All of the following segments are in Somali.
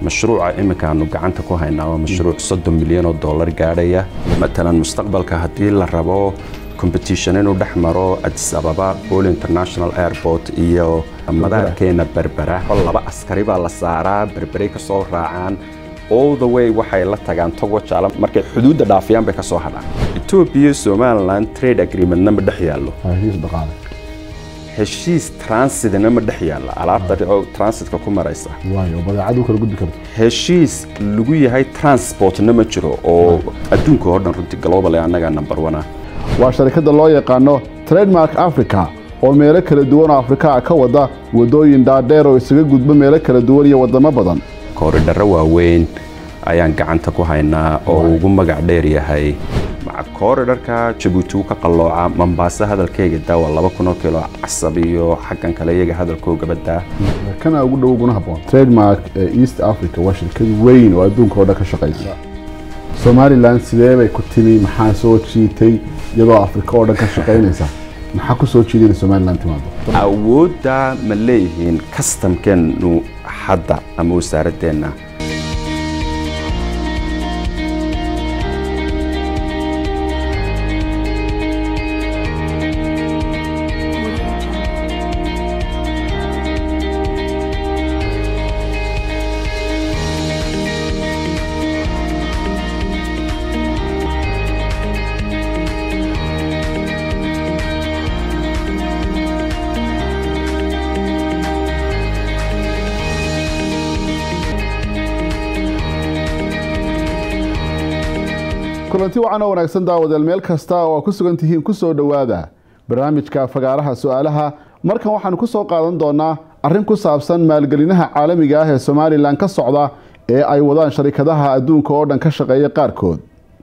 mashruuca iminka aanu gacanta ku haynaa waa mashruuc soddon milyan oo dollar gaadhaya matalan mustaqbalka haddii la rabo competition inuu dhex maro addis ababa bol international airport iyo madaarkeena berbera laba askari baa la saaraa berberay ka soo raacaan all the way waxay la tagaan togo jaala markay xuduudda dhaafiyaan bay ka soo hadhaan etoobiya somaliland trade agreementna ma dhex yaallo heshiis transitna ma dhex yaalla alaabta transitka ku maraysa badeecad kala gudbi karto heshiis lagu yahay transportna ma jiro oo adduunka oo dhan runtii global ee annaga number one ah waa sharikadda loo yaqaano trademark africa oo meelo kala duwan oo afrikaa ka wada waddooyin dhaadheer oo isaga gudba meelo kala duwan iyo waddamo badan kooridharro waaweyn ayaan gacanta ku haynaa oo ugu magac dheer yahay maca kooridharka jabuuti uu ka qallooca mambaase hadalkeyga daa waa laba kun oo kilo casab iyo xaggan kale iyaga hadalkooga badaa kana ugu dhow uguna habboon trademark ee east africa waa shirkad weyn oo adduunka oo dhan ka shaqaysa somalilan sidee bay ku timi maxaa soo jiitay iyadoo afrika oo dhan ka shaqaynaysa maxaa ku soo jiiday inay somalilan timaado awoodda ma leeyihiin kastamkeennu hadda ama wasaaradeenna kulanti wacan oo wanaagsan daawadeel meel kasta oo ku sugan tihiin ku soo dhowaada barnaamijka fagaaraha su-aalaha markan waxaanu ku soo qaadan doonaa arrin ku saabsan maalgelinaha caalamiga ah ee somalilan ka socda ee ay wadaan sharikadaha adduunka oo dhan ka shaqeeya qaarkood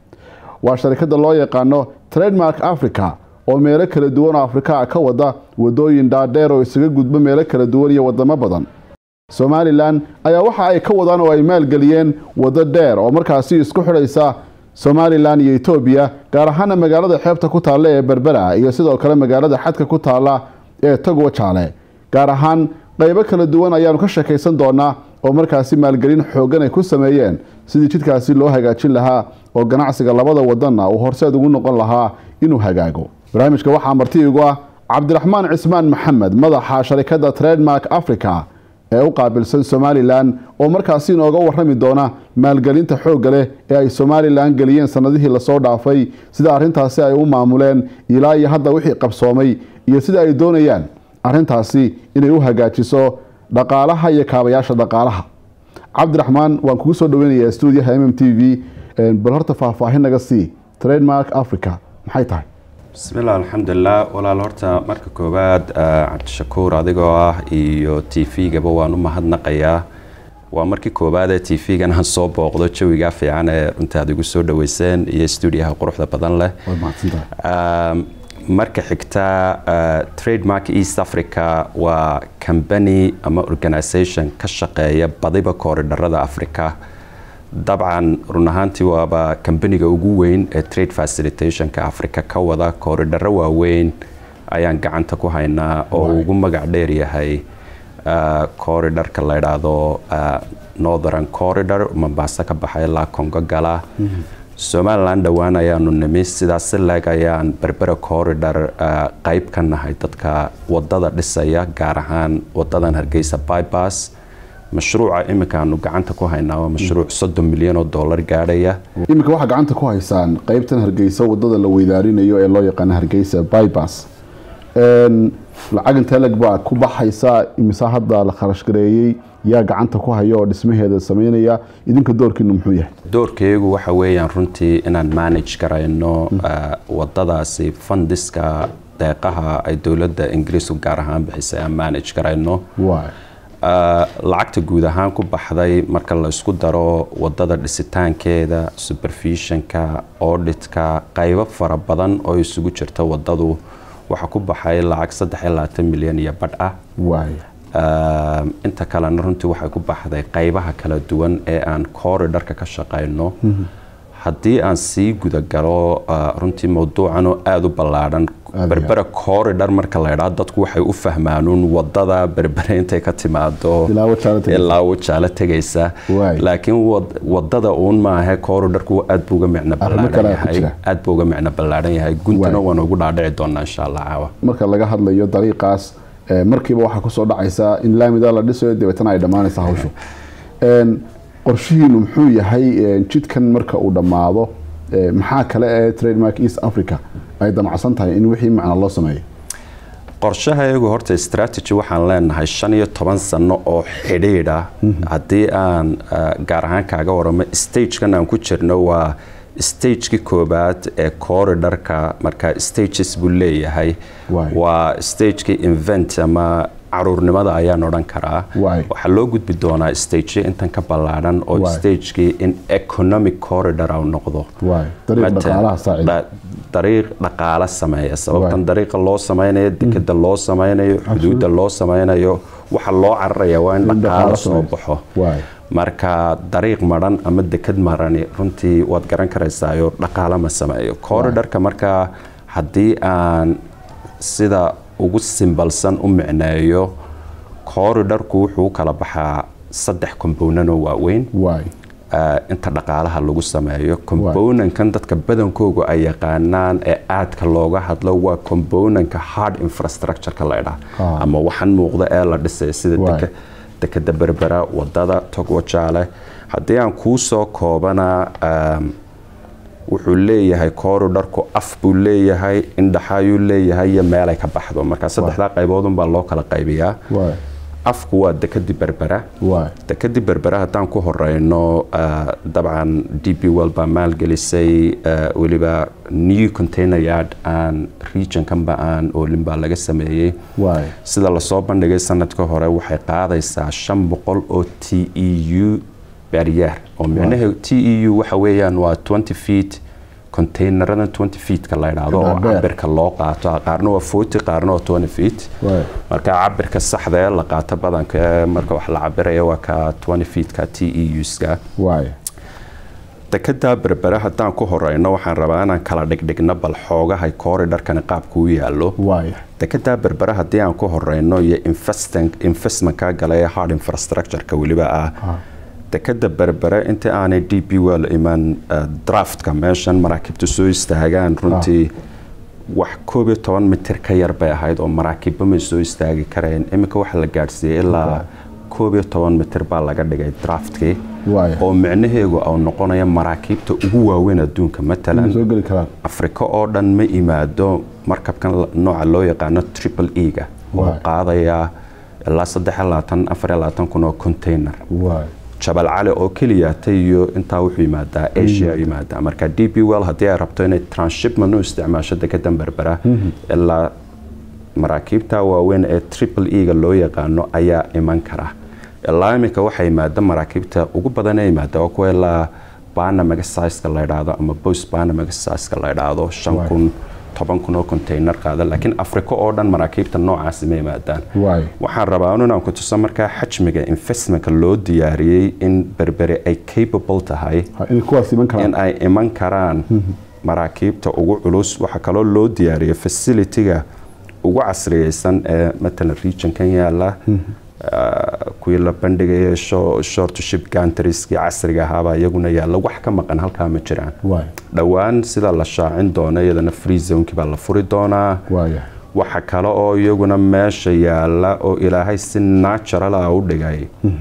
waa sharikadda loo yaqaano trademark africa oo meelo kala duwan oo afrikaa ka wada waddooyin dhaadheer oo isaga gudba meelo kala duwan iyo waddamo badan somalilan ayaa waxa ay ka wadaan oo ay maalgeliyeen waddo dheer oo markaasi isku xidhaysa somalilan iyo etoobiya gaar ahaana magaalada xeebta ku taalla ee berbera iyo sidoo kale magaalada xadka ku taalla ee togo jaale gaar ahaan qaybo kala duwan ayaanu ka sheekaysan doonaa oo markaasi maalgelin xooggan ay ku sameeyeen sidii jidkaasi loo hagaajin lahaa oo ganacsiga labada wadanna uu horseed ugu noqon lahaa inuu hagaago barnaamijka waxaa marti igu ah cabdiraxmaan cismaan maxamed madaxa sharikadda trademark africa ee u qaabilsan somalilan oo markaasi inooga warrami doona maalgelinta xoogga leh ee ay somalilan geliyeen sanadihii lasoo dhaafay sida arrintaasi ay u maamuleen ilaa iyo hadda wixii qabsoomay iyo sida ay doonayaan arrintaasi inay u hagaajiso dhaqaalaha iyo kaabayaasha dhaqaalaha cabdiraxmaan waan kugu soo dhaweynayaa stuudiyaha m m t v bal horta faahfaahin naga sii trademark africa maxay tahay bismillaah alxamdulilah walaal horta marka koowaad cabdishakuur adigoo ah iyo t v-gaba waan u mahadnaqayaa waa markii koowaad ee t v-gan aan soo booqdo jawigaa fiican ee runtii aad igu soo dhaweyseen iyo stuudiyaha quruxda badan leh marka xigta trademark east africa waa combany ama organisation ka shaqeeya badiba kooridharada africa dabcan run ahaantii waaba kambaniga ugu weyn ee trade facilitationka africa ka wada kooridharro waaweyn ayaan gacanta ku haynaa oo ugu magac dheer yahay kooridharka la idhaahdo northern corridor mambaase ka baxa ilaa congo gala somalilan dhowaan ayaanu nimi sidaas si leeg ayaan berbera corridor qeyb ka nahay dadka wadada dhisaya gaar ahaan wadadan hargeysa bybas mashruuca iminka aanu gacanta ku haynaa waa mashruuc soddon milyan oo dollar gaadhaya iminka waxaa gacanta ku haysaan qeybtan hargeysa wadada la weydaarinayo ee loo yaqaano hargeysa bybas lacag intee leg baa ku baxaysa imise hadda la kharash gareeyey yaa gacanta ku haya oo dhismaheeda sameynaya idinka doorkiinu muxuu yahay doorkaygu waxa weeyaan runtii inaan manage garayno wadadaasi fundiska deeqaha ay dowladda ingiriisku gaar ahaan bixisay aan manage garayno lacagta guud ahaan ku baxday marka la isku daro wadada dhisitaankeeda supervisionka auditka qaybo fara badan oo isugu jirta wadadu waxaa ku baxay lacag saddex iyo labaatan milyan iyo badh ah inta kalena runtii waxay ku baxday qaybaha kala duwan ee aan corridharka ka shaqayno haddii aan sii gudagalo runtii mawduucan oo aada u ballaadhan iyo berbera corridor marka la idhaa dadku waxay u fahmaanuun wadada berbere intay ka timaado Ilaa Wajaale tegaysa. ilaa wajaale tegaysa Waay. laakiin wad- wadada uun maahe corridorku aad buu uga micno Arrimo ballaaran kale ku yahay jira. aad buu uga micno ballaaran yahay guntuna Waay. waan ugu dhaadhici doonaa insha allah caawa marka laga hadlayo dariiqaas eh, markiiba waxaa kusoo dhacaysa in laamida la dhisayo dabeetana ay dhammaanaysa hawshu Een, qorshihiinu muxuu yahay een, jidkan marka uu dhammaado eh, maxaa kale ee trademark east africa ay damacsan tahay in wixii macna loo sameeyo qorshaha iyagu horta strategy waxaan leenahay shan iyo toban sano oo xidhiidha haddii aan ah, gaar ahaan kaaga waramo stagekan aan ku jirno waa stagekii koobaad ee corridorka marka stages buu leeyahay Waay. waa stagekii invent ama caruurnimada ayaan odhan karaa Waay. waxaa loo gudbi doonaa stage intan ka ballaadhan oo Waay. stagekii in economic corridor au noqdo waay dariiq Matalan, dhaqaalaha saacida da- dariiq dhaqaale sameeya sababtan Waay. dariiqa loo sameynayo dekeda loo sameynayo xuduudda loo sameynayo waxa loo cararaya waa in In dhaqaale dhaqaale soo sameeyo. baxo waay marka dariiq maran ama deked marani runtii waad garan karaysaayo dhaqaale ma sameeyo corridorka markaa haddii aan sida ugu simbalsan u micneeyo corridorku wuxuu u kala baxaa saddex component oo waaweyn waay ah, inta dhaqaalaha lagu sameeyo componentkan dadka badankoogu ay yaqaanaan ee aadka looga hadlo waa componentka hard infrastructureka la idhaa Ah. ama waxan muuqda ee la dhisay sida Waay. deka dekeda berbera wadada togwajaale haddii aan kuu soo koobana um, wuxuu leeyahay corridorku af buu leeyahay indhaxayuu leeyahay iyo meelay ka baxdo marka saddexdaa qayboodunbaa loo kala qaybiyaa waay afku waa dekadii berbera waay dekadii berbera haddaan ku horeyno ah, dabcan d b well baa maalgelisay ah, weliba new container yard aan regionkanba aan oolin baa laga sameeyey waay sida lasoo bandhigay sanadka hore waxay qaadaysaa shan boqol oo t e u barrier oo micnaheedu t e u waxa weeyaan waa 20 feet containeradan 20 feetka la idhaahdo oo Dhaadheer. cabirka loo qaato qaarna waa 40 qaarna waa 20 feet waay marka cabirka saxda ee la qaato badanka ee marka wax la cabiraya waa ka 20 feetka t e uska waay dekada berbere haddaan ku horeyno waxaan rabaa inaan kala dhigdhigno bal xoogahay corridorkani qaabku u yaalo waay dekada berbere haddii aan ku horeyno iyo investment- investmentka gala ee hard infrastructureka weliba ah Ah. dekada berbere intii aanay d b well iman eh, draftka meeshan maraakiibta soo istaagaan runtii wax koob iyo toban mitir ka yar bay ahayd oo maraakiibba may soo istaagi kareen iminka waxaa la gaadhsiiyey ilaa koob iyo toban mitir baa laga dhigay draftkii waay oo micnaheegu au noqonaya maraakiibta ugu waaweyn adduunka matalan soo geli karaan afrika oo dhan ma imaado markabkan la- nooca loo yaqaano triple e-ga oo Waay. qaadaya ilaa saddex iyo labaatan afar iyo labaatan kun oo container waay jabal cali oo keliyaata iyo intaa wuxuu yimaadaa asia yimaadaa marka d b well haddii ay rabto inay transshipment u isticmaasho dekedan berbera ilaa maraakiibta waaweyn ee triple e-ga loo yaqaano ayaa iman kara ilaa iminka waxaa yimaada maraakiibta ugu badan ee yimaada waa kuwa ilaa banamaga sizeka la idhaahdo ama post banamaga sizeka la idhaahdo shan Waay. kun toban kun oo container qaada laakiin afrika oo dhan maraakiibta noocaasi ma yimaadaan waay waxaan rabaa inaan ku tuso markaa xajmiga investmentka loo diyaariyey in berbere ay capable tahay Ha, in kuwaas iman karaan in ay iman karaan maraakiibta ugu culus waxaa kaloo loo diyaariyey facilityga ugu casriyeysan ee matalan regionkan yaala ah, kuwii la bandhigaya short ship gantriskii casriga ahaabaa iyaguna yaalla wax ka maqan halkaa ma jiraan waay dhowaan sida la shaacin doono iyadana free zonekii baa la furi doonaa waaya waxa kale oo iyaguna meesha yaala oo ilaahay si natural ah u dhigay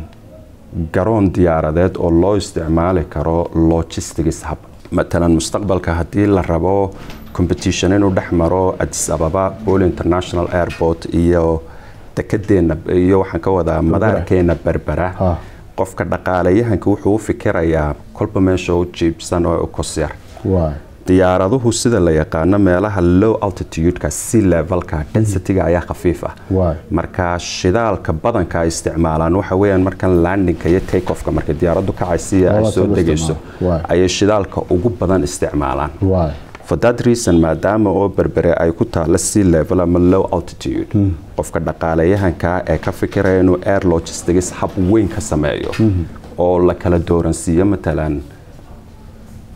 garoon diyaaradeed oo loo isticmaali karo logistics hub matalan mustaqbalka haddii la rabo competition inuu dhex maro addis ababa bol international airport iyo dekedeena iyo waxaan ka wadaa madaarkeena berbera Ha. qofka dhaqaalayahanka wuxuu u fikirayaa kolba meesha u jiibsan oo kosyar waay diyaaraduhu sida la yaqaano meelaha low altitudeka sea levelka densityga ayaa khafiif ah waay marka shidaalka badanka ay isticmaalaan waxa weeyaan markan landinka iyo take offka markay diyaaraddu kacaysiya ay Labadaas soo lagu degayso isticmaalo. Waay. ayay shidaalka ugu badan isticmaalaan waay for that reason maadaama oo berbere ay ku taalla sea level ama low altitude qofka dhaqaalayahanka ee ka fikiraya inuu air logistics hab weyn ka sameeyo oo la kala dooransiiyo matalan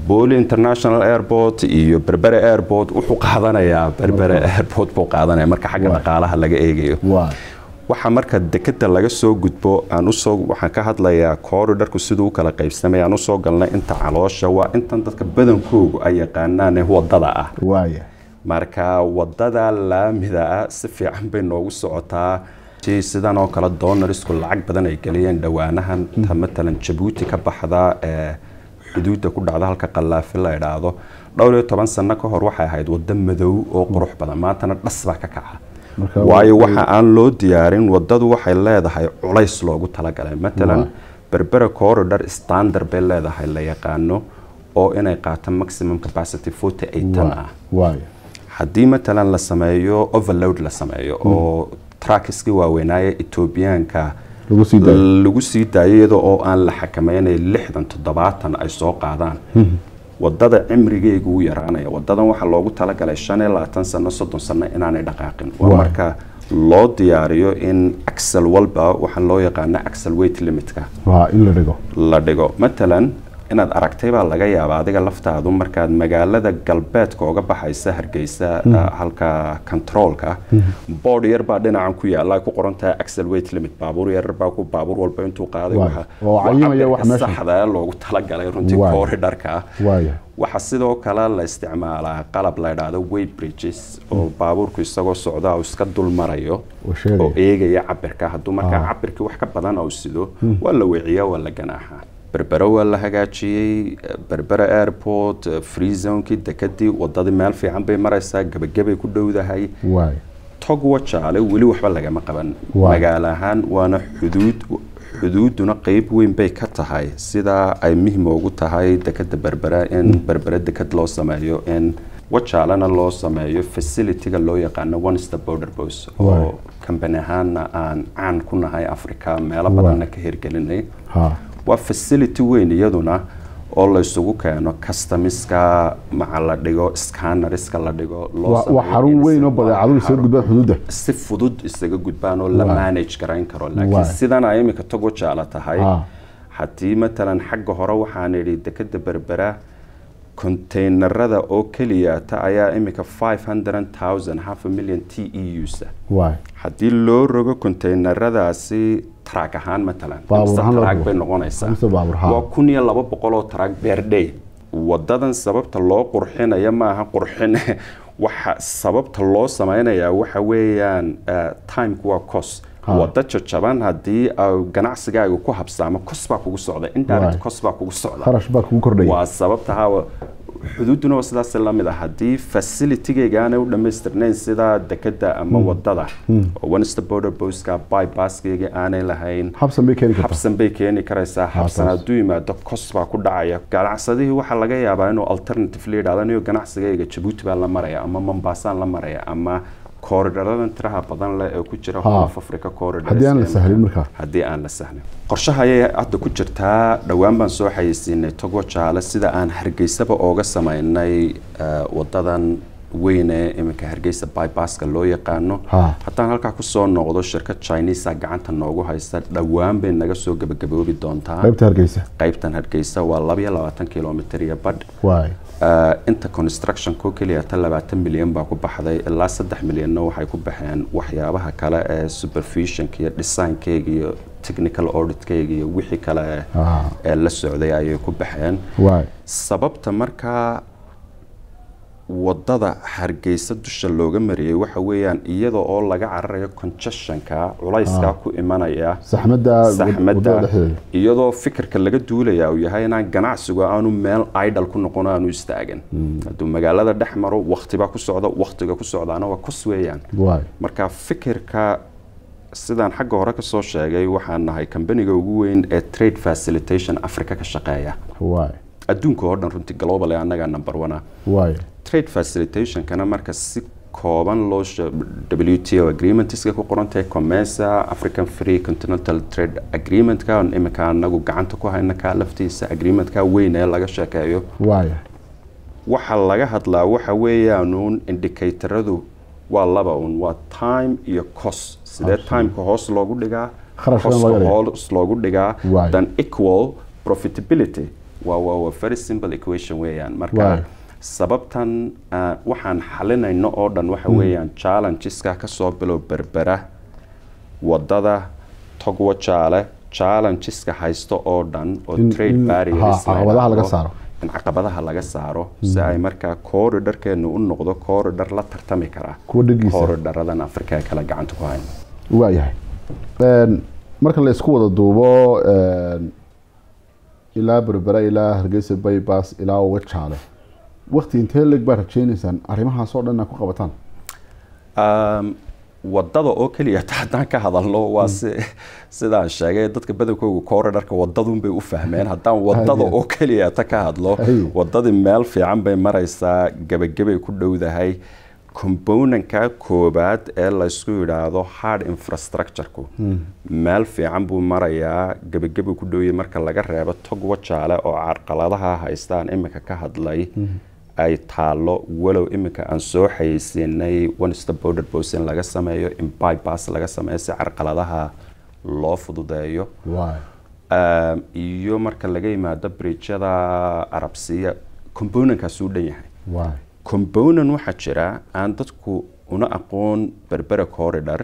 booli international airport iyo berbere airport wuxuu qaadanayaa berbere airport buu qaadanaya marka xagga Waay. dhaqaalaha laga eegayo waay waxa marka dekeda laga soo gudbo aan usoo waxaan ka hadlayaa corridorku siduu u kala qaybsamay aan usoo galnay inta caloosha waa intan dadka badankoogu ay yaqaanaan ee wadada ah waaya marka wadada laamida ah si fiican bay noogu socotaa Si sidan oo kale doonarisku lacag badan ay geliyeen dhowaanahan ta matalan jabuuti ka baxda ee xuduudda ku dhacda halka qallaafi la idhaahdo dhowr iyo toban sano ka hor waxay ahayd waddo madow oo qurux badan maantana dhas baa ka kaca Marka waayo waa- waxa aan loo diyaarin wadadu waxay leedahay culays loogu talagalay matalan Waa. berbera corridor standard bay leedahay la yaqaano oo inay qaato maximum capacity 48 tan ah waaya haddii matalan la sameeyo overload la sameeyo oo trackiskii waaweynaaye etoobiyaanka lagu sii daayo lagu sii daayo iyadoo oo aan la xakameynay lixdan toddobaatan ay soo qaadaan wadada cimrigeegu u yaraanaya wadadan waxaa loogu talagalay shan iyo labaatan sano soddon sano inaanay dhaqaaqin waa Waay. marka loo diyaariyo in axel walba waxaan loo yaqaana axel weight limitka waa in la dhigo la dhigo matalan inaad aragtay baa laga yaabaa adiga laftaadu markaad magaalada galbeedka uga baxaysa hargeysa uh, halka controolka board yar baa dhinacan ku yaala ay ku qoran tahay axel weight limit baabuur yar baa ku baabuur walba intuu qaaday Waay. waxa- Oo waa cayimaya wax cabirka meesha- saxda ah loogu talagalay runtii Waay. corridorka waaya waxaa sidoo kale la isticmaalaa qalab la idhaahdo weight bridges oo baabuurku isagoo socda uu iska dul marayo oo sheegaya. oo eegaya cabirka hadduu markaa Ah. cabirkii wax ka badan uu sido waa la weeciyaa waa la ganaaxaa berbere waa la hagaajiyey eh, berbere airport eh, free zonekii dekadii wadadii meel fiican bay maraysaa gebagabay ku dhowdahay waaya tog wajaale weli waxba lagama qaban Waay. magaalo ahaan waana xuduud xuduuduna qeyb weyn bay ka tahay sidaa ay muhim ugu tahay dekada berbera in berbere dekad loo sameeyo in wajaalena loo sameeyo facilityga loo yaqaano one step border post Waay. oo kambani ahaana aan caan ku nahay africa meelo Waay. badanna ka hirgelinay ha waa facility weyn iyaduna oo la isugu keeno customiska maca la dhigo scannerska la dhigo loo waa waa sameeyo xarun in weyn oo si- badeecadu isaga xarun- gudbaan xuduudda si fudud isaga gudbaan oo la Waay. manage garayn karo laakiin Waay. sidan ay imika togo jaala tahay Ah. haddii matalan xagga hore waxaan idhi dekada berbera konteynerada oo keliyata ayaa imika 500000 half a million t e usa waaya haddii loo rogo konteyneradaasi track ahaan matalan Baabuur imse ahaan loo track rogo. bay noqonaysaa Imse baabuur, haa. waa kun iyo laba boqol oo track per day wadadan sababta loo qurxinaya maaha qurxin waxa sababta loo samaynayaa waxa weeyaan eh, timeku waa cos Haa. wada jajaban haddii au ganacsigaaga ku habsaamo cos baa kugu socda Waay. indirect cos baa kugu socda kharash baa kugu kordhaya waa sababta hawa xuduuduna waa sidaas la mid ah haddii facilitygayga aanay u dhammaystirnayn sida dekada ama wadada oo one step border postka bypasskayga aanay lahayn habsan bay keeni kartaa habsan bay keeni karaysaa habsan taas. hadduu yimaado kos baa ku dhacaya ganacsadihii waxaa laga yaabaa inuu alternative la yidhahdo anigo ganacsigayga jabuuti baan la maraya ama mombasaan la maraya ama koridharadan tiraha badan leh ee ku jira Ha. Horn of Africa corridors haddii aan la ee sahlin markaa haddii aan la sahlin qorshaha ayay hadda ku jirtaa dhowaan baan soo xayeysiinay togo jaale sida aan hargeysaba ooga sameynay eh, wadadan weyn ee iminka hargeysa bypasska loo yaqaano Ha. haddaan halkaa kusoo noqdo shirkad chinesa gacanta noogu haysta dhowaan bay naga soo gebagaboobi doontaa qaybta hargeysa qaybtan hargeysa waa labaiyo labaatan kilomitr iyo badh waaya Uh, inta constructionko keliya ta labaatan milyan baa ku baxday ilaa saddex milyanna waxay ku baxeen waxyaabaha kale ee supervisionka iyo designkeyga iyo technical auditkeyga iyo wixii kale ee- Ah. ee la socday ayay ku baxeen waaya sababta markaa wadada hargeysa dusha looga mariyey waxa weeyaan iyada oo laga cararayo congestionka culayska ku imanaya saxmadda saxmadda wadada dhexdeeda iyadoo fikirka laga duulaya uu yahay inaan ganacsigu aanu meel idle ku noqon aanu istaagan hadduu magaalada dhex maro wakhtibaa ku socda wakhtiga ku socdaana waa kos weeyaan waaya marka fikirka sidaan xagga hore kasoo sheegay waxaan nahay kambaniga ugu weyn ee trade facilitation africa ka shaqeeya waaya adduunka oo dhan runtii global ee annaga number one ah waaya trade facilitationkana marka si kooban loo she- WTO agreementska ku qoran tahay COMESA African Free Continental Trade Agreementka on imika anagu gacanta ku hayna ka laftiisa agreementka weyn ee laga sheekeeyo waaya waxa laga hadlaa waxa weeyaan uun indicatoradu waa laba un waa time iyo cost sidee timeka hoos loogu dhigaa Kharashkana costka laga dhigaa. hoos loogu dhigaa Waay. then equal profitability waa waa waa very simple equation weeyaan marka Waay. sababtan ah, waxaan xalinayno oo dhan waxa weeyaan challengeska kasoo bilow berbera wadada togwa jaale challengeska haysto oo dhan oo In- trade in- barriers ha, la caqabadaha laga yidhaahdo, saaro. in caqabadaha laga saaro si ay markaa corridorkeenu u noqdo corridor la tartami kara Kuwa dhagiisa. corridorradan afrika ee kale gacanta ku hayn waayahay Een, marka la isku wada duubo een, ilaa berbera ilaa hargeysa baybas ilaa uga jaale wakti intee leg baa rajeynaysaan arrimahaas oo dhan inaad ku qabataan Um, wadada oo keliya ta haddaan ka hadalno waa si sidaan sheegay dadka badankooga corridorka wadadun bay u fahmeen haddaan wadada Haye. oo keliya ta ka hadlo Haye. wadadii meel fiican bay maraysaa gebagabay ku dhowdahay componentka koobaad ee laysku yidhaahdo hard infrastructure-ku meel fiican buu marayaa gebagabay ku dhowyahay marka laga reebo tog wajaale oo carqaladaha haystaan imika ka hadlay ay taalo walow imika aan soo xayeysiinay one stop border post in laga sameeyo in bypass laga sameeyo si carqaladaha loo fududeeyo waay Um, iyo marka laga yimaado bridjada arabsiya componentkaasuu dhan yahay waay component waxaa jira aan dadku una aqoon berbera corridor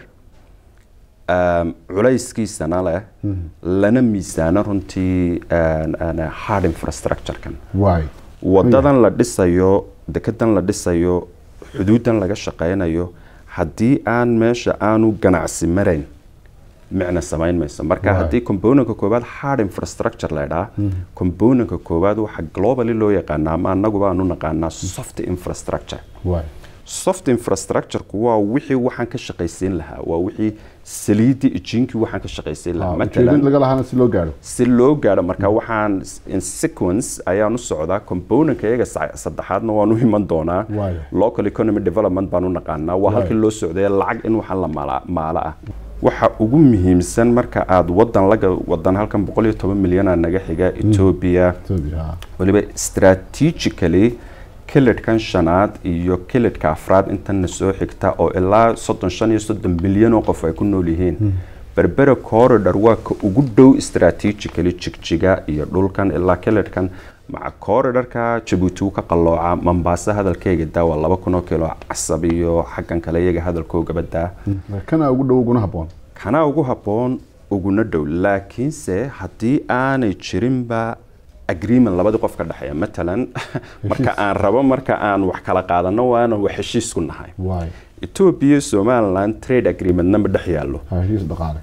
um, culayskiisana leh lana miisaano runtii um, um, hard infrastructure-kan waay wadadan la dhisayo dekedan la dhisayo xuduudan laga shaqaynayo haddii aan meesha aanu ganacsi marayn micna samayn mayso marka Right. haddii componentka koowaad hard infrastructure la idhaa componentka koowaad waxaa globally loo yaqaanaa ama annaguba aanu naqaanaa soft infrastructure waay soft infrastructure-ku waa wixii waxaan ka shaqaysiin lahaa waa wixii saliidii ijiinkii waxaan ka shaqaysiin lahaa ujeedin Matalan, laga lahaana si loo gaadho si loo gaadho marka waxaan in sequence ayaan u socdaa componentka iyaga sa- saddexaadna waan u iman doonaa Waayo. local economy development baan u naqaanaa waa halkii Waayo. loo socday lacag in waxaan la maala- maalo ah waxa ugu muhiimsan marka aad wadan laga wadan halkan boqol iyo toban milyanaa naga xiga ethiopia Ethiopia, ha. waliba strategically kilidhkan shanaad iyo kilidhka afraad intana soo xigta oo ilaa soddon shan iyo soddon milyan oo qof ay ku nool yihiin berbera corridor waa ka ugu dhow strategically jigjiga iyo dhulkan ilaa kilidhkan maca corridorka jabuuti uu ka qallooca mambaasa hadalkeega daa waa laba kun oo kilo casab iyo xaggan kale iyaga hadalkoogaba daa kana ugu dhow uguna habboon kana ugu habboon uguna dhow laakiinse haddii aanay jirinba agreement labadii qof ka dhexeeya matalan marka aan rabo marka aan wax kala qaadano waana wax heshiis ku nahay waay ethiopia iyo somaliland trade agreementna ma dhex yaallo ha, heshiis dhaqaale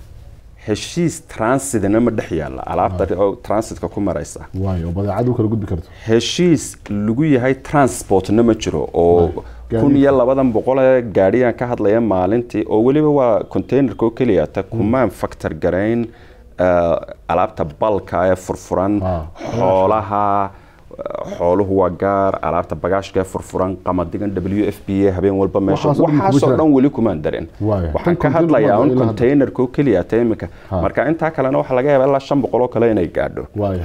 heshiis transitna ma dhex yaallo alaabta oo transitka ku maraysa waay oo badeecad u kala gudbi karto heshiis lagu yahay transportna ma jiro oo gaadiidka. kun iyo labadan boqol ee gaadhiyaan ka hadlaya maalintii oo weliba waa containerka oo keliya ta kumaan factor garayn eh, alaabta balka ee furfuran Ah. xoolaha eh, xooluhu waa gaar alaabta bagaashka ee furfuran qamadigan w f b a habeen walba meesha Waxaasoo dhan kuma waxaasoo jiraan. dhan weli kumaan darin Waayo. waxaan Tan ka hadlayaa un container kuma containerka oo keliya ta imika Ha. marka intaa kalena waxaa laga yaabaa ilaa shan boqol oo kale inay gaadho waay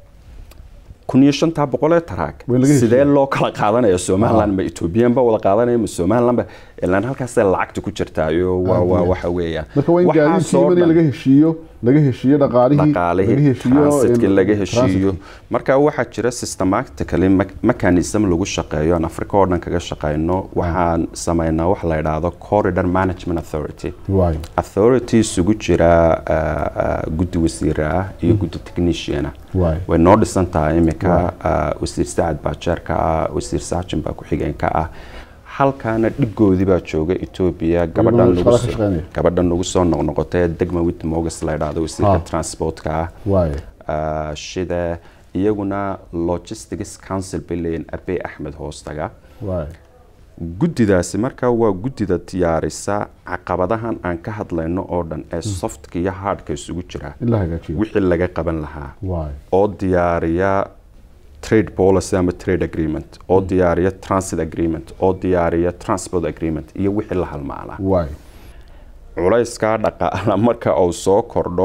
kun iyo shantaa boqol ee taraag Way laga heshiiyey. sidee loo kala qaadanaya somaliland ma ethoobiyan ba wada qaadanaya ma somaliland ba ilaan halkaasay lacagta ku jirtaayo waa Aad waa iyo waxa weeyaan marka waa in gaadiidkii Waxaasoo mani dhan- laga heshiiyo laga heshiiyo dhaqaalihii dhaqaalihii laga heshiiyo transitkii in- laga heshiiyo transitkii. marka waxaa jira systematically me- mechanism lagu shaqeeyo aan africa oo dhan kaga shaqeyno waxaan sameynaa wax la idhaahdo corridor management authority waay authority isugu jira uh, uh, guddi wasiire ah iyo guddi technician ah waay way noo dhisan tahay imika uh, wasiir sacad baa jeerka ah wasiir saajin baa ku-xigeenka ah halkaana dhibgoodii baa jooga ethiopia gabadhan shaqada lagu ka soo- shaqeynaya. gabadhan lagu soo noqnoqotay degma witmogas la idhaahdo wasiirka Ah. transportka ah waay uh, shida iyaguna logistics council bay leeyihin abe axmed hoostaga waay guddidaasi marka waa guddida diyaarisa caqabadahan aan ka hadlayno oo dhan ee softka iyo hardka isugu jira in la hagaajiyo wixii laga qaban lahaa waay oo diyaariya trade policy ama trade agreement oo diyaariya transit agreement oo diyaariya transport agreement iyo wixii la halmaala waay culayskaa dhaqaala marka uu soo kordho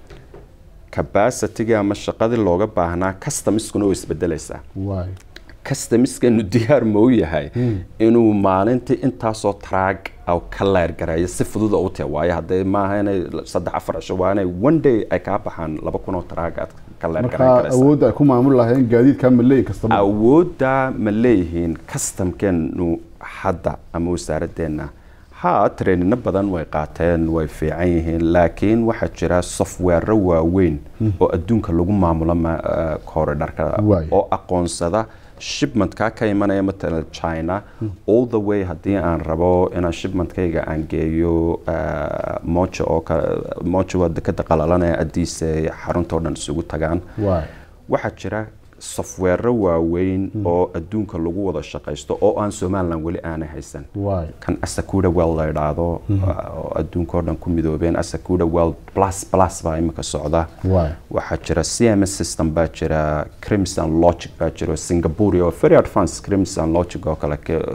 capacityga ama shaqadii looga baahnaa customiskuna way isbedelaysaa waay customiskanu diyaar ma u yahay inuu maalintii intaasoo taraag aw ka leergareeyo si fudud u tahay waayo haddee maaha inay saddex afar cisho waa inay one day ay kaa baxaan laba kun oo taraag aad ka leer marka garan karaysaa awoodda ay ku maamuli lahayn gaadiidka maleey kasta awoodda ma leeyihiin customkeenu hadda ama wasaaradeenna ha treenino badan way qaateen way fiican yihiin laakiin waxaa jira software waaweyn oo adduunka lagu maamulo ma- eh, corridorka Waay. oo aqoonsada shipmentka ka imanaya matalan china all the way haddii aan rabo inaan shipmentkayga aan geeyo eh, mojo oo ka- mojo waa dekada qalalanaya addiise xaruntoo dhan isugu tagaan waay waxaa jira software waaweyn oo adduunka lagu wada shaqaysto oo aan somalilan weli aanay haysan waay kan asakuda well la idhaahdo oo adduunka oo dhan ku midoobeen asakuda well plus plus baa imika socda waay waxaa jira cms system baa jira crimson logic baa jira singapore oo very advanced crimson logic oo kale ka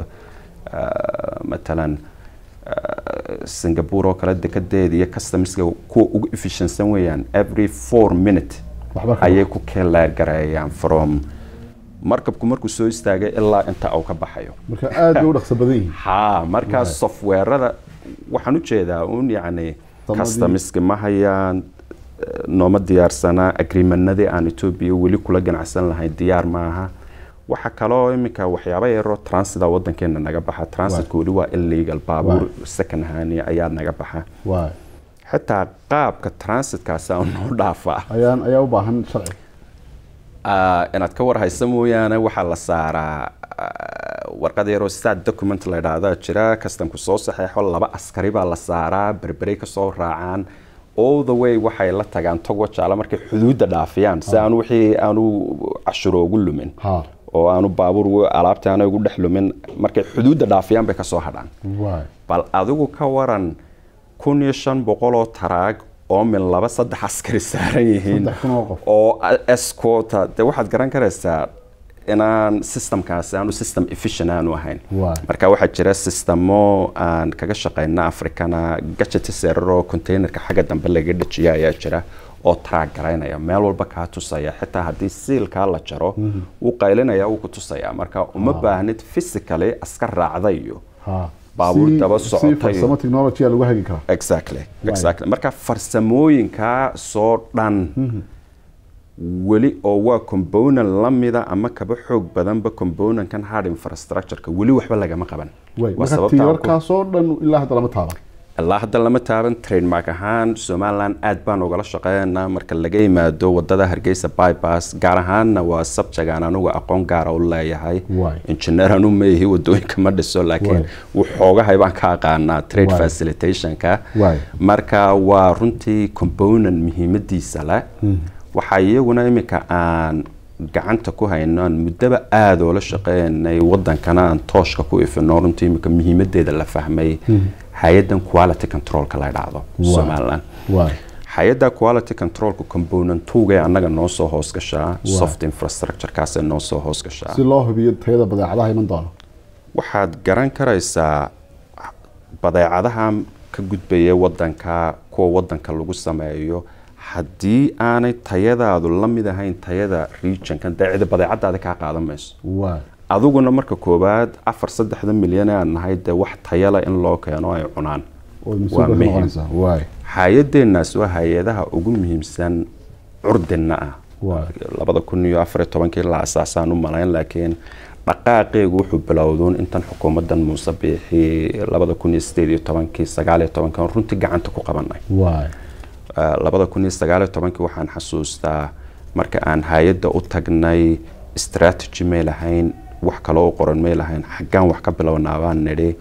ah, matalan ah, singapore oo kale dekadeeda iyo customerska kuwa ugu efficientsan weeyaan every four minute waxba ka ayay ku keelaagareeyaan from markabku markuu soo istaagay ilaa inta uu ka baxayo marka aad bay u dhaqso badan yihiin ha markaas softwarada waxaan u jeedaa un yacni Tamadii- customerska ma hayaan eh, nooma diyaarsana agreementnadii aan etoobiya weli kula ganacsan lahayn diyaar maaha waxaa kaloo iminka waxyaaba yaroo transita wadankeena naga baxa transitka weli waa illegal baabuur second hand ayaa naga baxa waay xitaa qaabka transitkaasi aan noo dhaafaa ayaan ayaa u baahan sharci Ah, inaad ka warhaysa mooyaane waxaa la saaraa ah, warqad yaroo stat document la idhaahdaa jira kastamku soo saxeexo laba askari baa la saaraa berberey kasoo raacaan all the way waxay la tagaan togo jaala markay xuduudda dhaafiyaan si aanu wixii aanu cashuro ugu lumin ha oo aanu baabuur alaabta aana ugu dhex lumin markay xuduudda dhaafiyaan bay kasoo hadhaan waay bal adigu ka waran kun iyo shan boqol oo taraag oo min laba saddex askari saaran yihiin saddex kun oo qof oo escota de waxaad garan karaysaa inaan systemkaasi aanu system efficient aanu ahayn Waay. marka waxaa jira systemo aan kaga shaqayna africana gajeti seraroo containerka xagga dambe laga dhajiya ayaa jira oo track garaynaya meel walba kaa tusaya xitaa haddii siilkaa la jaro wuu qaylinaya wuu ku tusaya marka uma baahnid physically askar raacda iyo ha baabuur Si- daba si socotay. farsamo technology lagu hagi karaa exactly exactly marka farsamooyinkaa soo dhan weli oo waa component lamida ama kaba xoog badanba componentkan hard infrastructureka weli waxba lagama qaban waay Waa marka sababta aan ku- tiirarkaasoo dhan ilaa hadda lama taaban ilaa hadda lama taaban trademark ahaan somaliland aad baan ugala shaqeynaa marka laga yimaado wadada hargeysa bypass gaar ahaanna waa subject aan anugu aqoon gaara u leeyahay Waay. engineer anu meehi wadooyinka ma dhiso laakiin waxoogahay baan ka aqaanaa trade Waay. facilitationka Waay. marka waa runtii component muhiimadiisa leh waxaa iyaguna iminka aan gacanta ku haynaan muddaba aada oo la shaqeynay wadankana aan tooshka ku ifino runtii iminka muhiimadeeda la fahmay hay-adan quality controlka la dhacdo Waay. somaliland waay hay-adda quality controlka component tugay annaga noo soo hoos gashaa soft infrastructurekaasay noo soo hoos gashaa si loo hubiyo tayada badeecadaha iman doono waxaad garan karaysaa badeecadaha ka gudbaya wadanka kuwa wadanka lagu sameeyo haddii aanay tayadaadu la mid ahayn tayada regionkan dee cidi badeecadaada kaa qaadan mayso waay adiguna marka koowaad afar saddexda milyan ee aan nahay dee wax tayala in loo keeno ay cunaan oo waa mas-uulka ka muhiim noqonaysaa waay hay-adeenaas waa hay-adaha ugu muhiimsan curdina ah Waay. labada kun iyo afar iyo tobankii la asaasaan u malayn laakiin dhaqaaqeegu wuxuu bilowduun intan xukuumadan muuse biixi labada kun iyo sideed iyo tobankii sagaal iyo tobankan runtii gacanta ku qabanay waay Uh, labada kun iyo sagaal iyo tobankii waxaan xasuustaa marka aan hay-adda u tagnay strategy may lahayn wax kaloo u qoran may lahayn xaggaan wax ka bilownaa baan nidhi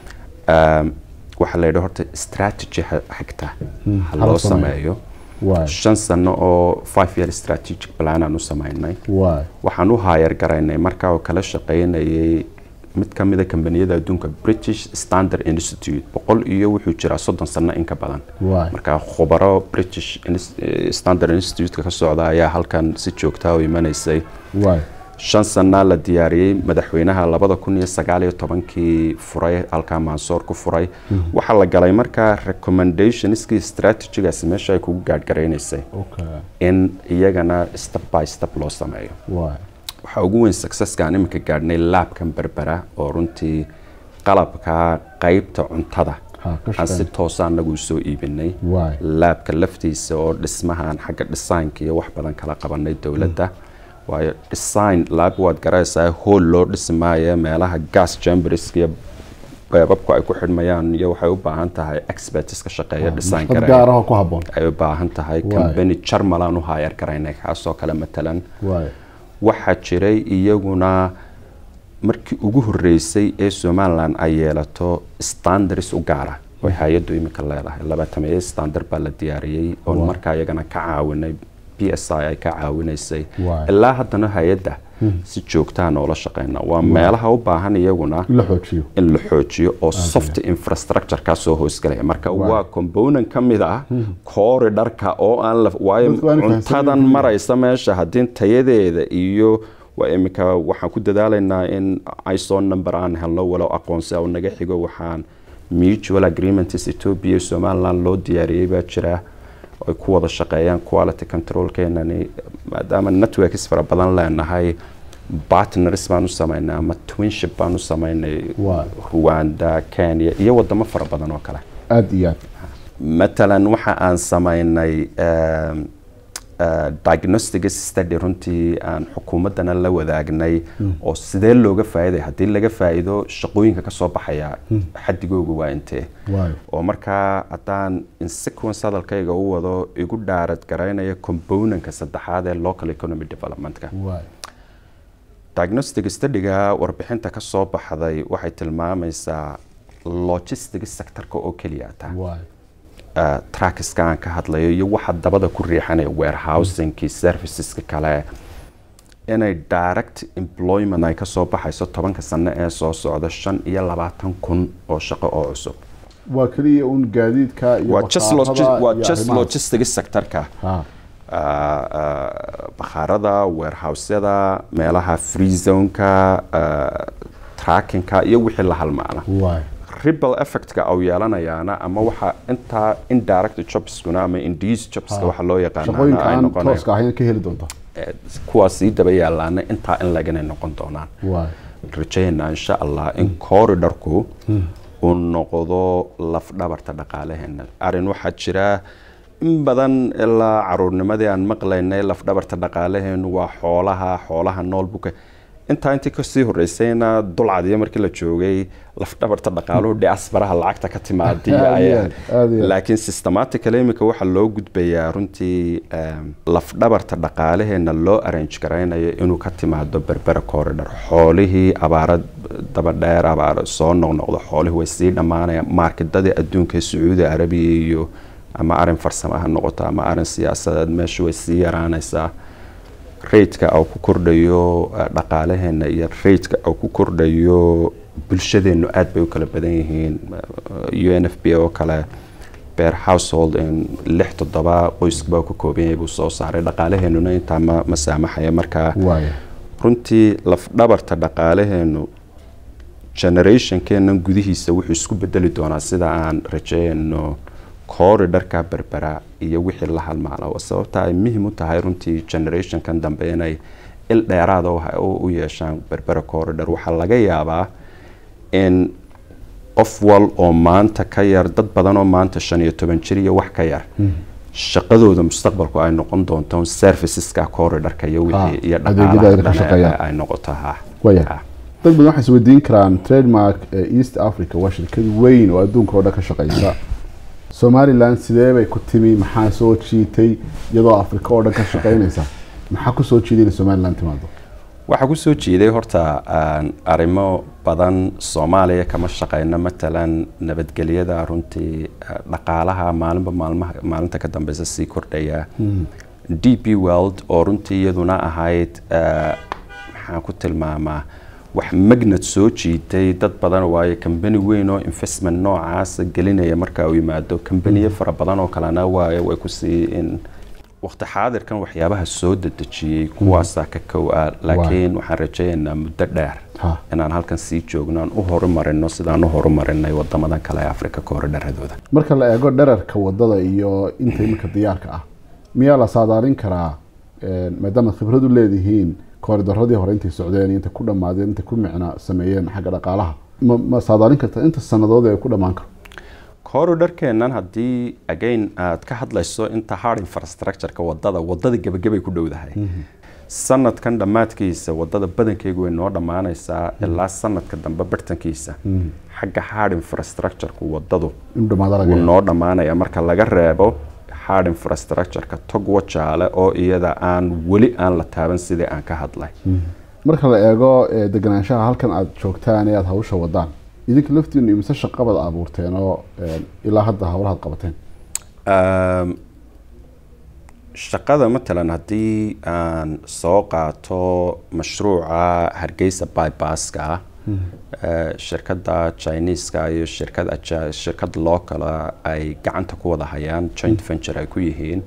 um, waxaa la yidhi horta strategy ha- xigta ha hala loo sameeyo. sameeyo waay shan sano oo five year strategic plan aan u sameynay waay waxaan u haayar garaynay markaa oo kala shaqaynayay mid ka mida kambaniyada adduunka british standard institute boqol iyo wuxuu jiraa soddon sano in ka badan Waay. marka khubaro british Ins- eh, standard institute ka socda ayaa halkan si joogtaa u imanaysay waay shan sanaa la diyaariyey madaxweynaha labada kun iyo sagaal iyo tobankii furay halkaa mansoor ku furay waxaa la galay markaa recommendationskii strategigaasi meesha ay kugu gaadhgaraynaysay okay in iyagana step by step loo sameeyo waay waxaa ugu weyn successkaan iminka gaadhnay laabkan berbera oo runtii qalabka qaybta cuntada Ha, ka aan si shaqeyn. toosa anagu usoo iibinay Waay. laabka laftiisa oo dhismahan xagga designka iyo wax badan kala qabanay dowladda waayo design laab waad garaysaa hool loo dhisi maayo meelaha gas chamberska iyo beebabku ay ku xidhmayaan iyo waxay u baahan tahay experts ka shaqeeya design dad kara gaar ah oo ku habboon ay u baahan tahay Waay. company jarmalan u hayar garaynay kaasoo kale matalan waay waxaa jiray iyaguna markii ugu horeysay ee somalilan ay yeelato standards u gaara oo hay-addu iminka leedahay labaatameeye standard baa la diyaariyey oon Wow. markaa iyagana ka caawinay b s i ay ka caawinaysay Wow. ilaa haddana hay-adda si joogtaa noola shaqeyna waa meelaha u baahan iyaguna in la xoojiyo in la xoojiyo oo soft infrastructure kaa soo hoosgalaya marka Wow. waa component ka mid ah corridorka oo aan la waayo Dadku waa inay fahamsan cuntadan yihiin. maraysa meesha haddii tayadeeda iyo waa iminka waxaan ku dadaalaynaa in iso number aan helno walow aqoonsi oo naga xigo waxaan mutual agreements ethiopia iyo somaliland loo diyaariyey baa jira ay ku wada shaqeeyaan quality controlkeenani maadaama networks fara badan leenahay partners baan u samaynay ama twinship baan u samaynay Waay. rwanda kenya iyo wadamo fara badan oo kale aada iyo aad matalan waxa aan samaynay um, uh, diagnostic study runtii aan xukuumaddana la wadaagnay oo sidee looga faa'iiday haddii laga faa'iido shaqooyinka ka soo baxaya xadigooga waa intee waay oo markaa haddaan in sequence hadalkayga u wado igu dhaarad garaynaya componentka saddexaad ee local economy developmentka waay diagnostic studyga warbixinta ka soo baxday waxay tilmaamaysaa logistic sectorka oo keliya taa waay uh, trackiska aan ka hadlayo iyo waxa dabada ku riixanaya warehousingkii serviceska kale inay direct employment ay ka soo baxayso tobanka sano ee soo socda shan iyo labaatan kun oo shaqo oo cusub waa keliya un gaadiidka iyo waa just bakhaarada logi- waa iyo just arrimahaas. logistic sectorka ha uh, uh, bakhaarada warehousyada meelaha free zoneka uh, trackingka iyo wixii la halmaana waay ripple effectka au yeelanayaana ama waxa intaa indirect jobskuna ama induced jobska waxa loo yaqaana shaqooyinka ay aan noqonayaan tooska ahayn ka heli doonta Eh, kuwaas sii daba yaalaana intaa in laganay noqon doonaan waay rajaynaa insha allah in corridorku uu noqdo lafdhabarta dhaqaalaheena arrin waxaa jira in badan ilaa caruurnimadii aan maqlaynay lafdhabarta dhaqaalaheenu waa xoolaha xoolaha nool buka intaa intii kasii horeysayna dulcadiyo markii la joogay lafdhabarta dhaqaaluhu diasparaha lacagta ka timaadiya Aad iyo ayaa aad, aad iyo aad. laakiin systematically imika waxaa loo gudbayaa runtii em, lafdhabarta dhaqaalaheena loo arrange garaynayo inuu ka timaado berbera corridor xoolihii abaara daba dheer abaara soo noqnoqdo xoolihii way sii dhammaanayaan marketadii adduunka ee sacuudi arabiya iyo ama arin farsamo ha noqoto ama arin siyaasadeed meesha way sii yaraanaysaa raidka au ku kordhayo eh, dhaqaalaheena iyo raidka au ku kordhayo bulshadeenu aad bay u kala badan yihiin u n f b oo kale beer household in lix toddoba qoysbaa ku kooban yahay buu soo saaray dhaqaalaheenuna intaa ma, ma saamaxaya markaa waay runtii lafdhabarta dhaqaalaheenu generationkeenan gudihiisa wuxuu isku bedeli doonaa sida aan rajeyno corridorka berbera iyo wixii la halmaala oo sababta ay muhiim u tahay runtii generationkan dambe inay il dheeraada u ha- u u yeeshaan berbera corridor waxaa laga yaabaa in qof wal oo maanta ka yar dad badan oo maanta shan iyo toban jir iyo wax ka yar shaqadooda mustaqbalku ay noqon doonto serviceska corridorka iyo wixii Ah, iyo adeegyada ay ka dhaqaalaha dhan shaqeeyaan. ay noqoto ha Waya. Ha. dad badan waxay isweydiin karaan trademark ee east africa waa shirkad weyn oo adduunka oo dhan ka shaqeysa somaliland sidee bay ku timi maxaa soo jiitay iyadoo afrika oo dhan ka shaqeynaysa maxaa ku soo jiiday inay somaliland timaado waxaa ku soo jiiday horta aan arrimo badan soomaaliya kama shaqeyno matalan nabadgelyada runtii eh, dhaqaalaha maalinba maalmaha maalinta ka dambeysa sii kordhaya d p world oo runtii iyaduna ahayd eh, maxaan ku tilmaamaa wax magnad soo jiitay dad badan waayo kambani weyn oo investment noocaasa gelinaya marka uu yimaado kambaniyo fara badan oo kalena waayo way kusii in waqti xaadirkan waxyaabaha soo dedejiyey kuwaasaa ka kow ah laakiin waxaan rajaynaynaa muddo dheer Ha. inaan halkan sii joogno aan u horumarino sidaan u horumarinay wadamadan kale ee afrika koordharadooda marka la eego dherarka wadada iyo inta iminka diyaarka ah miyaa la saadaalin karaa een, maadaama khibrad u leedihiin kooridaradii hore intay socdeen iyo intay ku dhammaadeen intay ku micna sameeyeen xagga dhaqaalaha ma, ma saadaalin karta inta sanadood ee ku dhammaan karo corridorkeennan haddii again aad ka hadlayso inta hard infrastructure-ka wadada wadada gebagabay ku dhowdahay sanadkan dhammaadkiisa wadada badankeygu way noo dhammaanaysaa ilaa sanadka dambe bartankiisa xagga hard infrastructure-ku wadadu in dhamaada laga wuu yaabo. noo dhammaanaya marka laga reebo hard infrastructure-ka tog wajaale oo iyada aan weli aan la taaban sidii aan ka hadlay marka la eego eh, deganaanshaha halkan aad joogtaan ee aad hawsha wadaan idinka laftiinu imise shaqabad abuurteen oo eh, ilaa hadda hawlahaad qabateen Um, shaqada matalan haddii aan soo qaato mashruuca hargeysa bybaska ah eh, shirkadda chineeska iyo shirkad aja- shirkad loocala ay gacanta ku wada hayaan joint venture ay ku yihiin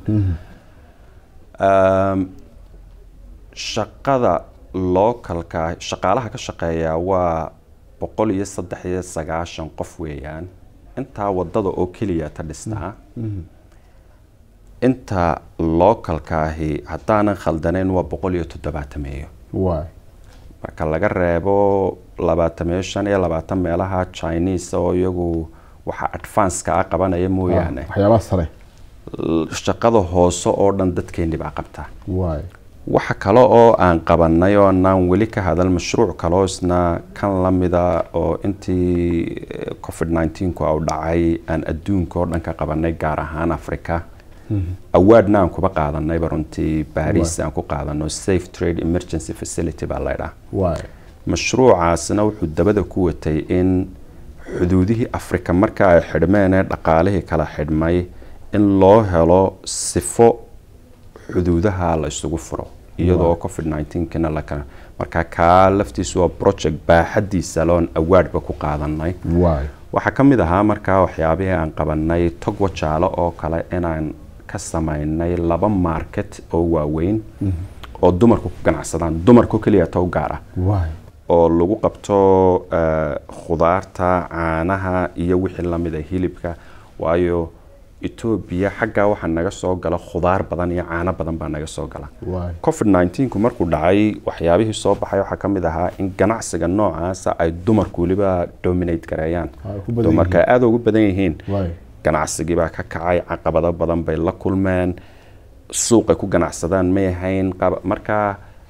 Um, shaqada localka shaqaalaha ka shaqeeya waa boqol iyo saddex iyo sagaashan qof weeyaan intaa wadada oo keliya ta dhistaa inta localkaahi haddaanan khaldanayn waa boqol iyo toddobaatameeyo waay marka laga reebo labaatameeyo shan iyo labaatan meelaha chinese oo iyagu waxa advanceka ah qabanaya mooyaane waxyaabaha sare l- shaqada hoose oo dhan dadkeeni baa qabtaa waay waxa kale oo aan qabanay oo anaan weli ka hadal mashruuc kaloo isna kan lamida oo intii eh, covid 19 ku au dhacay aan adduunka oo dhan ka qabanay gaar ahaan africa awaadna aan kuba qaadanayba runtii baris aan ku qaadano safe trade emergency facility baa laydhaa waay mashruucaasna wuxuu dabada ku watay in xuduudihii afrika marka ay xidhmeen ee dhaqaalihii kala xidhmay in loo helo sifo xuduudaha la isugu furo iyadoo covid 19kina lakala marka kaa laftiisu waa project baaxadiisa loon awaadhba ku qaadanay waay waxaa ka mid ahaa markaa waxyaabihii aan qabanay togwa jaalo oo kale inaan ka samaynay laba market oo waaweyn oo dumarku ku ganacsadaan dumarku keliya tow gaar ah waay oo lagu qabto eh, khudaarta caanaha iyo wixii lamida hilibka waayo etoobiya xaggaa waxaa naga soo gala khudaar badan iyo caano badan baa naga soo gala waay covid 19ku markuu dhacay waxyaabihii soo baxay waxaa ka mid ahaa in ganacsiga noocaasa ay dumarku weliba dominate gareeyaan Ay ku badan dumarka aada ugu badan yihiin waay ganacsigii baa ka kacay caqabado badan bay la kulmeen suuqay ku ganacsadaan may ahayn qab- marka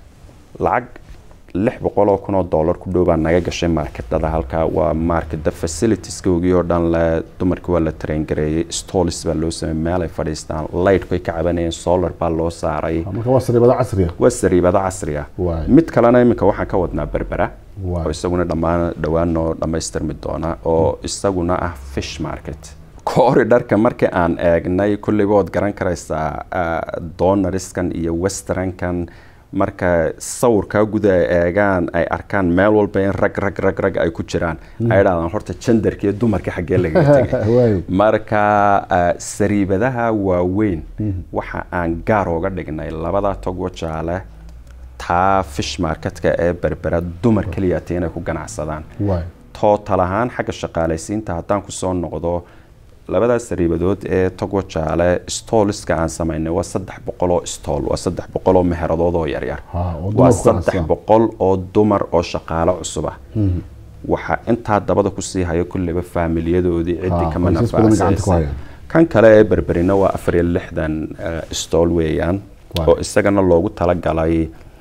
lacag lix boqol oo kun oo dollar ku dhow baa naga gashay marketada halkaa waa marketa facilitieskoogii oo dhan le dumarkii waa la traingareeyey stolis baa loo sameeyey meel ay fadhiistaan lightku ay ka cabanayeen solar baa loo saaray marka waa sariibada casriga waa sariibada casriga Waay. mid kalena iminka waxaan ka wadnaa berbera Waay. oo isaguna dhammaan dhowaan noo dhammaystirmi doona oo isaguna ah fish market corridorka markii aan eegnay kulliba waad garan karaysaa ah, donariskan iyo westernkan marka sawirkaa guda ay eegaan ay arkaan meel walba in rag rag rag rag ay ku jiraan ay dhahdaan horta genderka iyo dumarka xaggee lagaga tegay waay marka ah, sariibadaha waaweyn waxa aan gaar uga dhignay labada togo jaale taa fish marketka ee berbera dumar keliyata inay ku ganacsadaan waay tootal ahaan xagga shaqaalaysiinta haddaan kusoo noqdo labadaas sariibadood ee togo jaale stooliska aan samaynay waa saddex boqol oo stool waa saddex boqol oo meheradood oo yaryar Ha, oo waa dumarku saddex ganacsadaan. boqol oo dumar oo shaqaalo cusub ah waxaa intaa dabada kusii haya kulliba faamiliyadoodii ciddii Ha, kama qoysas badan gacanta ku nafacsaysa haya. kan kale ee berberina waa afar iyo lixdan eh, stool weeyaan Waay. oo isagana loogu talagalay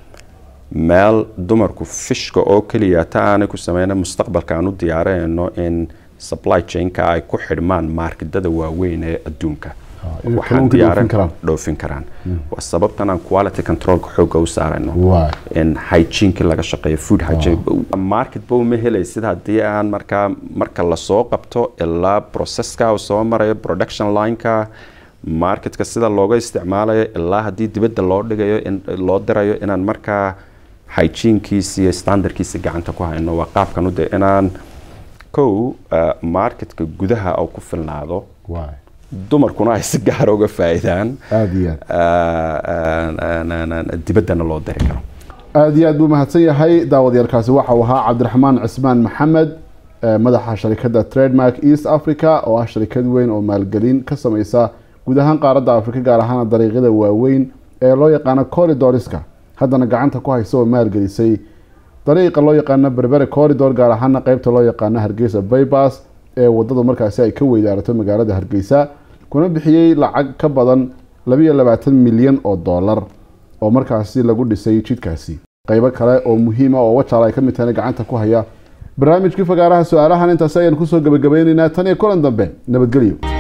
meel dumarku fishka oo keliya ta aanay ku sameyna mustaqbalka aan u diyaarayno in supply chainka ay ku xidhmaan maarkidada waaweyn ee adduunka Ha, inay kalluunka dhoofin karaan. dhoofin karaan waa sababtan aan quality controlka xooga u saarayno waay in hygieneki laga shaqeeyo food hygiene market ba uma helaysid haddii aan markaa marka lasoo qabto ilaa processka uu soo marayo production lineka marketka sida looga isticmaalayo ilaa haddii dibadda loo dhigayo in loo dirayo inaan markaa hygienkiisa iyo standardkiisa gacanta ku hayno waa qaabkan ude inaan kow uh, marketka gudaha uu ku filnaado waay dumarkuna ay si gaara uga faa'iidaan aada iyo aad dibaddana loo diri karo aada iyo aad buu mahadsan yahay daawadyaalkaasi waxa uu ahaa cabdiraxmaan cismaan maxamed eh, madaxa sharikadda trademark east africa oo ah sharikad weyn oo maalgelin ka sameysa guud ahaan qaaradda afrika gaar ahaan dariiqyada waaweyn ee loo yaqaano corridoriska haddana gacanta ku haysa oo maalgelisay dariiqa loo yaqaano berbere corridor gaar ahaana qeybta loo yaqaano hargeysa baybas ee wadadu markaasi ay ka weydaarato magaalada hargeysa kuna bixiyey lacag ka badan labiyo labaatan milyan oo dollar oo markaasi lagu dhisay jidkaasi qaybo kale oo muhiima oo wajaal ay ka mid tahayna gacanta ku haya barnaamijkii fagaaraha su-aalahan intaasi ayaan kusoo gabagabeyneynaa tan iyo kulan dambe nabadgelyo